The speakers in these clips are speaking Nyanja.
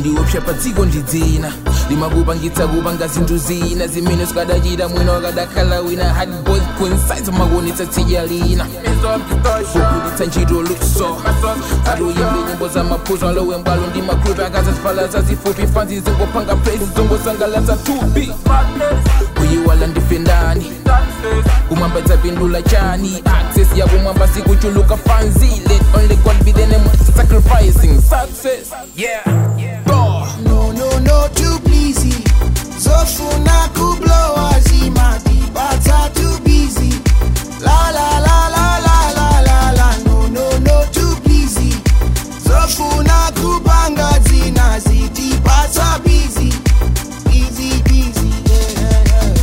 ndiopsha padziko ndidzina limakupangitsa kupanga zinthu zina zimene sikadachita mwina wakadakhala wina hard boys coincides makuonetsa tsidya lina kugwiritsa ntchito luso atoyimbe nyimbo za maphuzo alowe mbwalo ndi makrupe akazaziphala zazifupi fanzi zingopanga praise zongosangalatsa thupi kuyiwala ndifendani kumwamba idzapindula chani access yakumwamba sikuchuluka fanzi let only god be the name of sacrificing success yeah Go. no no no too pleasy zofuna kublowa zimatipatsa too busy la la la la la la la la no no no too pleasy zofuna kupanga dzina zitipatsa busy busy busy yeah, yeah, yeah.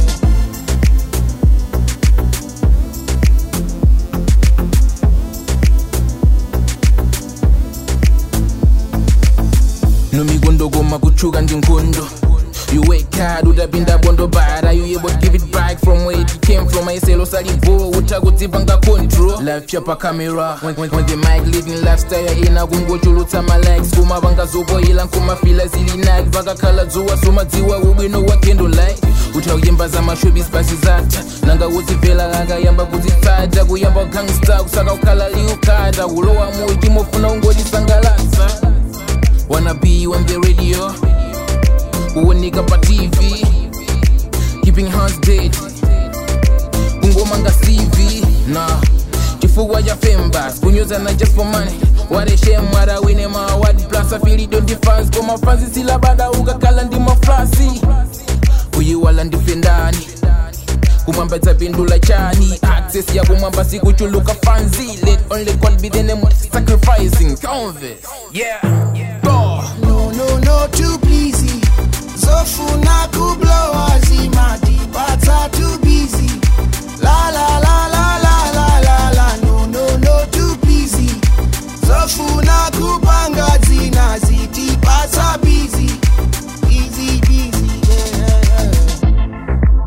nomikondo koma kuchuka ndi nkhondo You work hard, utapinda bondo but are you able to give it back from where it came from? Aiselo salivo, utakudzipanga control Life chapa camera, when, when, when the mic living lifestyle ina kungochulutsa ma likes kumapanga zopoyila nkumafila zili nike vakakhala dzuwa somadziwa ubwino wa candlelight utakuyimba za mashobis basi zatha nanga udzibvela akayamba kudzitsata kuyamba gangsta kusaka kukhala liukata kulowa muiti mofuna ungotisangalatsa Wanna be on the radio kuoneka pa tv keeping hands dead kungomanga cv na chifukwa cha fembas kunyozana just for money wareshem warawine maaward plus afilido ndifans koma fansi silabada ukakhala ndi maflasi kuyiwala ndifendani kumwamba idzapindula chani access yakumwamba sikuchuluka fanzi let only god be the name of sacrificing converse yeah Go. no no no too pleasy zofuna kublowa zimatipatsa too busy la la la la la la la la no no no too pleasy zofuna kupanga dzina zitipatsa busy busy busy yeah, yeah, yeah.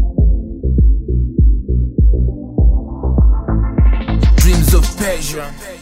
dreams of passion